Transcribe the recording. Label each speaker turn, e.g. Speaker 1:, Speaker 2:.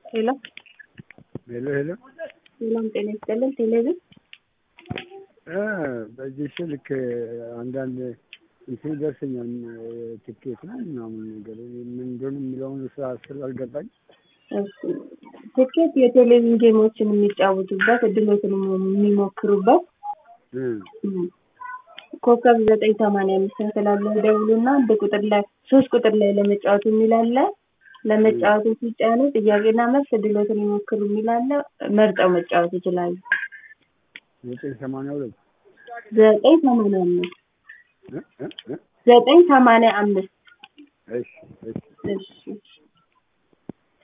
Speaker 1: ሄሎ
Speaker 2: ሄሎ ሄሎ
Speaker 1: ሰላም ጤና ይስጥልን። ቴሌቪዥን
Speaker 2: እ በዚህ ስልክ አንዳንድ እንትን ይደርሰኛል ትኬት ነው ምናምን ነገር ምን እንደሆነ የሚለውን ስራ ስላልገባኝ
Speaker 1: እሺ፣ ትኬት የቴሌቪዥን ጌሞችን የሚጫወቱበት እድሎትን የሚሞክሩበት
Speaker 2: እ
Speaker 1: እም፣ ኮከብ ዘጠኝ ሰማንያ አምስት ስላለ ደውሉና አንድ ቁጥር ላይ ሶስት ቁጥር ላይ ለመጫወት የሚል አለ። ለመጫወቱ ሲጫኑ ጥያቄና መልስ እድሎትን ይሞክሩ የሚል አለ። መርጠው መጫወት ይችላሉ።
Speaker 2: ዘጠኝ ሰማንያ ሁለት
Speaker 1: ዘጠኝ ሰማንያ አምስት
Speaker 2: እ እ እ
Speaker 1: ዘጠኝ ሰማንያ አምስት
Speaker 2: እሺ እሺ
Speaker 1: እሺ